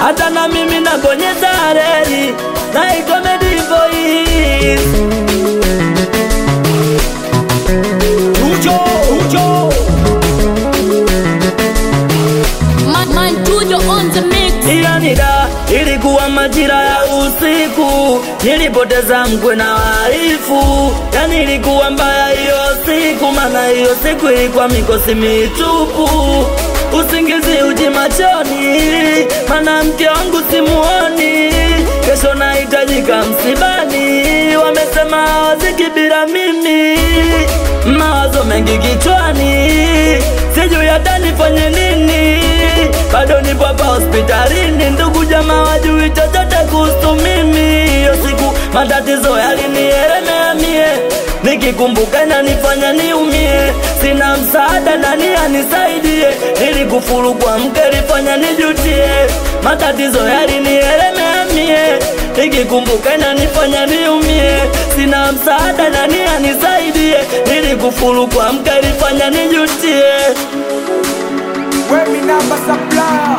hata na mimi nabonyeza reli na ikomedi voice Ujo, ujo. Man, man, Tujo on the mix. Ila nida ilikuwa majira ya usiku, nilipoteza mkwe na waifu, yani ilikuwa mbaya hiyo siku, maana hiyo siku ilikuwa mikosi mitupu, usingizi uji machoni, maana mke wangu simuoni, kesho nahitajika msibani, wamesema hawaziki bila mimi, mawazo mengi kichwani, sijui hata nifanye nini bado nipo hapa hospitalini, ndugu jamaa wajui chochote kuhusu mimi. Hiyo siku matatizo yalinielemea mie, nikikumbuka inanifanya niumie, sina msaada, nani anisaidie? Nilikufuru kwa mke, lifanya nijutie, matatizo yalinielemea mie, nikikumbuka inanifanya niumie, sina msaada, nani anisaidie? Nilikufuru kwa mke, lifanya nijutie. Wemi namba supplier.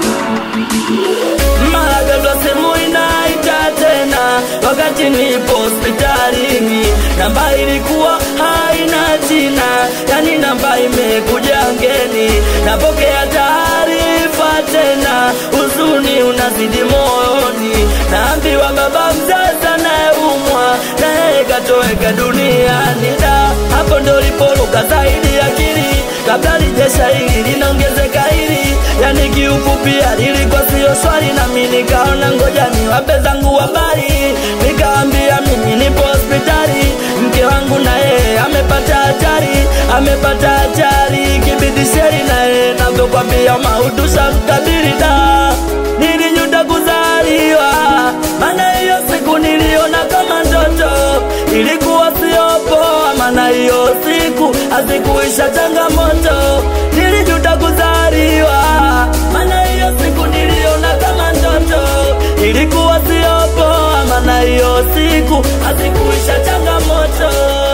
mara ghafla simu inaita tena, wakati nipo hospitalini. Namba ilikuwa haina jina, yani namba imekuja ngeni. Napokea taarifa tena, huzuni unazidi moyoni. Naambiwa baba mzazi anayeumwa na yeye katoweka duniani. Da, hapo ndo lipoluka zaidi akili kabla lijesha hili linaongezeka hili, yani kiufupi lilikuwa sio swali, nami nikaona ngoja niwape zangu habari, nikaambia mimi nipo hospitali, mke wangu na yeye amepata ajali, amepata ajali, kibidisheri na yeye navyokwambia maudusha mkabili da, nilijuta kuzaliwa, maana hiyo siku niliona kama ndoto, ilikuwa sio poa, maana hiyo siku hazikuisha changamoto, nilijuta kuzaliwa, maana hiyo siku niliona kama ndoto, ilikuwa sio poa, maana hiyo siku hazikuisha changamoto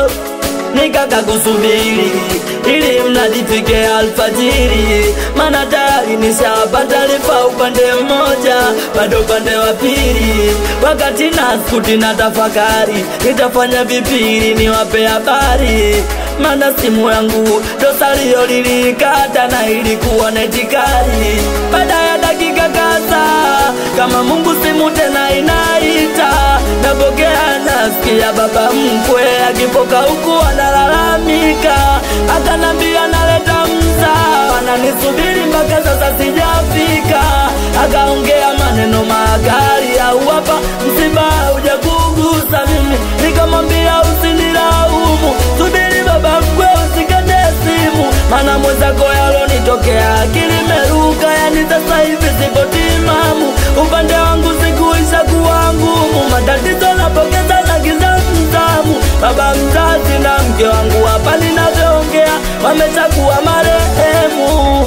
nikaka kusubiri ili mradi fike alfajiri, maana tayari nishapata taarifa upande mmoja, bado upande wa pili. Wakati naskuti na tafakari, nitafanya vipili niwape habari, maana simu yangu dosario lilikata na ilikuwa netikari. Baada ya dakika kadhaa, kama Mungu simu tena inaita, napokea nasikia baba mkwe akipoka huku analalamika, akanambia naleta mzaa, ananisubiri mpaka sasa sijafika. Akaongea maneno makali, au hapa msiba hujakugusa mimi, nikamwambia usinilaumu, subiri baba mkwe, usikate simu, maana mwenzako yalonitokea akili imeruka, yani sasa hivi sipo timamu, upande wangu sikuisha kuwa ngumu, matatizo napokeza na giza mtamu, baba mzazi na mke wangu hapa ninavyoongea wameshakuwa marehemu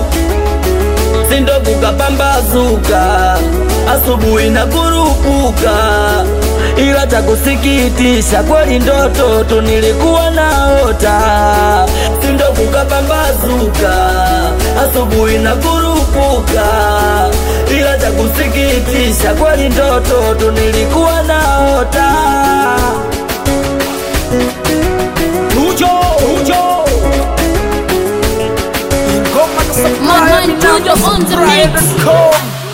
sindo kukapambazuka asubuhi na kurupuka, ila cha kusikitisha kweli ndoto tu nilikuwa naota, sindo kukapambazuka asubuhi na kurupuka, ila cha kusikitisha kweli ndoto tu nilikuwa naota. Ujo, ujo. Ingoma na supplier. Man, man, Tujo on the mix. Supplier.com.